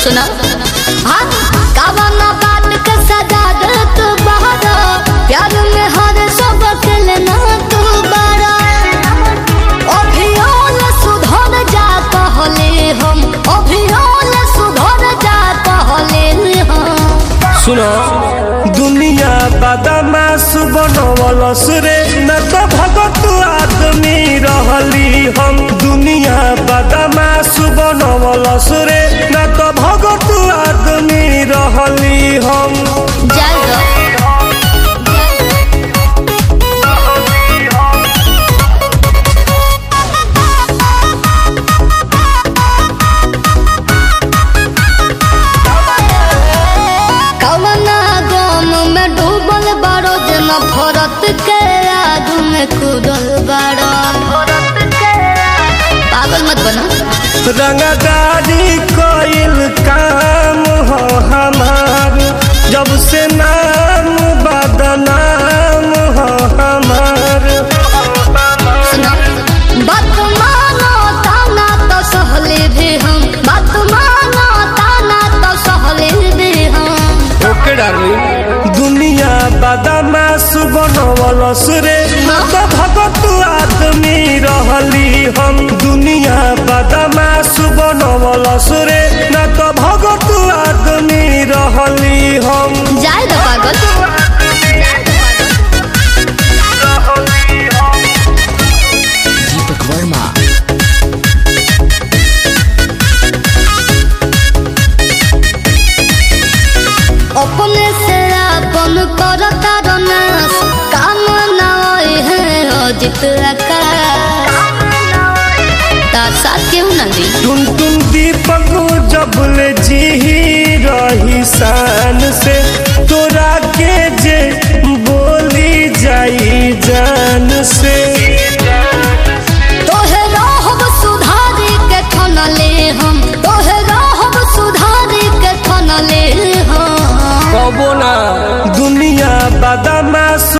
सुना हाँ कावना बात के सजा दे तू बहरा प्यार में हर सब खेलना तू बड़ा अभियान सुधर जा कहले हम अभियान सुधर जा कहले हम सुनो दुनिया बदमाश बनवलस रे न तो भगत आदमी रहली हम दुनिया बदमाश बनवलस रे न तो भगत आदमी रहली हम जाएगा कवना गम में डूबल बारो जना भरत के आग में कूदल बारो पागल मत बना रंगदारी कइल काम हो हमार जब से नाम बदनाम हो हमार सुनो बात मानो ताना तो सहले भी हम बात मानो ताना तो सहले भी हम ओके डार्लिंग दुनिया बदमाश बनवलस रे न तो भगत आदमी रहली हम दुनिया बदमाश बनवलस रे न तो भगत आदमी रहली हम जाए दो पागल दीपक वर्मा अपने से अपन करता रनास काम ना होए है अजित आकाश तार साथ क्यों ना दी टुन टुन दीपक जबले जी रही शान से तोरा के जे बोली जाई जान से तोहे रहब सुधारी के ठनले हम तोहे रहब सुधारी के ठनले हम कबो ना दुनिया बदा